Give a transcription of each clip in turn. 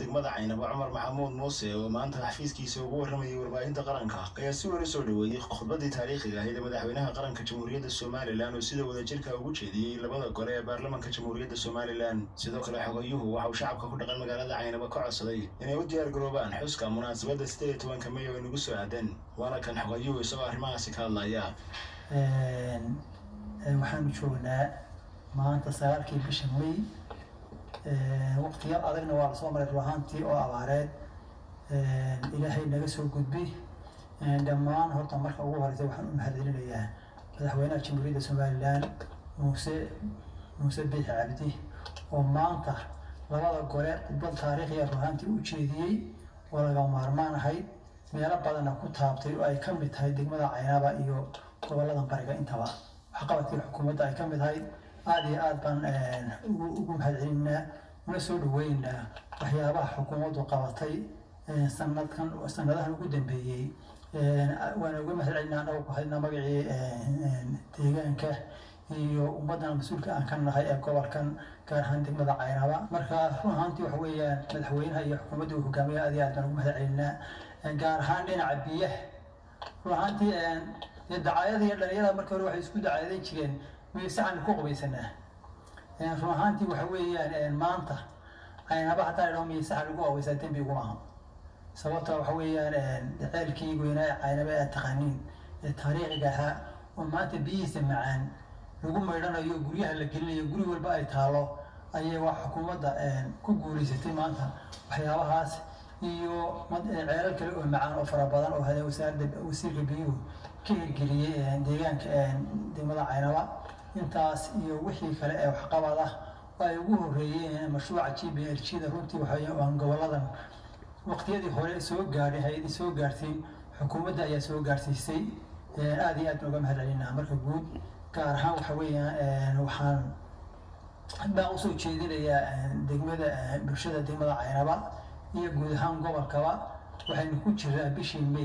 degmada caynabo cumar maxamuud muuse oo maanta xafiiskiisa ugu warramayay warbaahinta qaranka ayaa si weyn u soo dhoweeyey khudbadii taariikhiga ahayd ee madaxweynaha qaranka jamhuuriyadda somalilan oo sida wadajirka ugu jeediyey labada gole ee baarlamanka jamhuuriyadda somalilan sidoo kale xogayuhu waxa uu shacabka ku dhaqan magaalada caynabo ka codsaday inay u diyaar garoobaan xuska munaasabadda sideed iyo tobanka may oo inagu soo aadan waana kan xogayuhu isagoo arrimahaasi ka hadlaya waxaanu joognaa maanta sagaalkii bisha may waqtiya adagna waa lasoo maray ruahaantii oo abaareed ilaahay naga soo gudbi dhammaan horta marka ugu horeysa waxaan u mahadcelinayaa madaxweynaha jamhuuriyadda somalilan muuse muuse biixi cabdi oo maanta labada gole khudbad taariikhiya ruhaantii u jeediyey oo laga maarmaan ahayd meelo badanna ku taabtay oo ay ka mid tahay degmada caynaba iyo gobollada bariga intaba waxqabadkii xukuumadda ay ka mid ahayd aada iyo aad baan ugu mahadcelinaa una soo dhaweynaynaa waxyaabaha xukuumaddu qabatay sanadkan sanadahan ugu dambeeyey waana uga mahadcelinaa anagu ku haynaa magacii deegaanka iyo ummaddan mas-uulka aan ka nahay ee gobolkan gaar ahaan degmada caynaba marka run ahaantii waxa weeyaan madaxweynaha iyo xukuumadda uu hogaamiya aad iyo aad baan ugu mahadcelinaa gaar ahaan dhinaca biyaha run ahaantii dacaayada iyo dhalinyarada markii hore waxay isku dacaadan jireen misaxan ku qubaysanaa run ahaantii waxa weeyaan maanta caynaba haddaan idhaho misaxan lagu qubaysaa dembi iguma aha sababta waxa weeyaan ceelkii weynaa ee caynaba aad taqaaniin ee taariikhiga ahaa oo maanta biyihiisa macaan lagu maydhanayo guryaha la gelinayo guri walba ay taalo ayay waa xukuumadda ku guulaysatay maanta waxyaabahaas iyo ceelal kale oo macaan oo fara badan oo hada wasaaradda wasiirka biyuhu ka hirgeliyey deegaanka degmada caynaba intaas iyo wixii kale ee waxqabad ah oo ay ugu horeeyeen mashruuca g b l g da runtii waxaan goboladan waqtiyadii hore soo gaadhay hay-adii soo gaartay xukuumadda ayaa soo gaarsiisay aada iyo aad uga mahadcelinaa marka guud gaar ahaan waxa weeyaan waxaan baan usoo jeedinayaa degmada bulshada degmada caynaba iyo guud ahaan gobolkaba waxaynu ku jiraa bishii may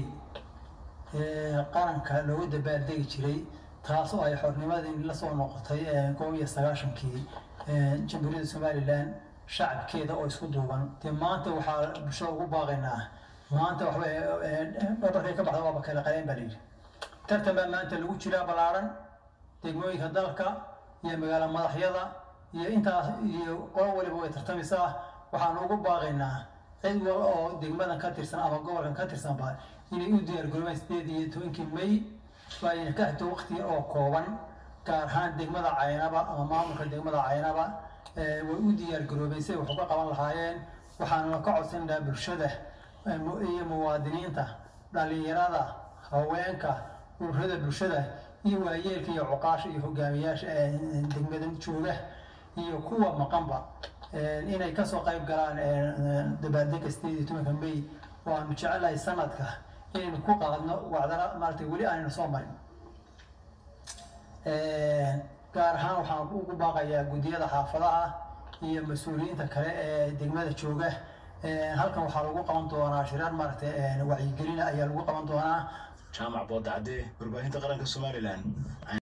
qaranka looga dabaaldegi jiray taasoo ay xornimadii lasoo noqotay koob iyo sagaashankii jamhuuriyadda somalilan shacabkeeda oo isku duuban dee maanta waxaa bulshada ugu baaqaynaa maanta waxba dhabarkay ka baxda waaba kala qaleen baa layidhi tartan baa maanta lagu jiraa ballaaran degmooyinka dalka iyo magaalo madaxyada iyo intaas iyo qolo waliba way tartamaysaa waxaanu ugu baaqaynaa cid wal oo degmadan ka tirsan ama gobolkan ka tirsanba inay u diyaargaroobaan sideed iyo tobankii may waayna ka xigto waqti oo kooban gaar ahaan degmada caynaba ama maamulka degmada caynaba way u diyaargaroobeen si ay wax uga qaban lahaayeen waxaanuna ka codsanaynaa bulshada iyo muwaadiniinta dhalinyarada haweenka ururada bulshada iyo waayeelka iyo cuqaasha iyo hogaamiyaasha degmadan jooga iyo kuwa maqanba inay kasoo qayb galaan dabaaldega sideed iyo tobanka may waanu jecelahay sanadka inaynu ku qaadno wacdara maaragtay weli aanaynu soo marin gaar ahaan waxaan ugu baaqayaa guddiyada xaafadaha iyo mas-uuliyiinta kale ee degmada jooga halkan waxaa lagu qaban doonaa shiraar maaragtay wacyigelina ayaa lagu qaban doonaa jaamac boodacade warbaahinta qaranka somalilan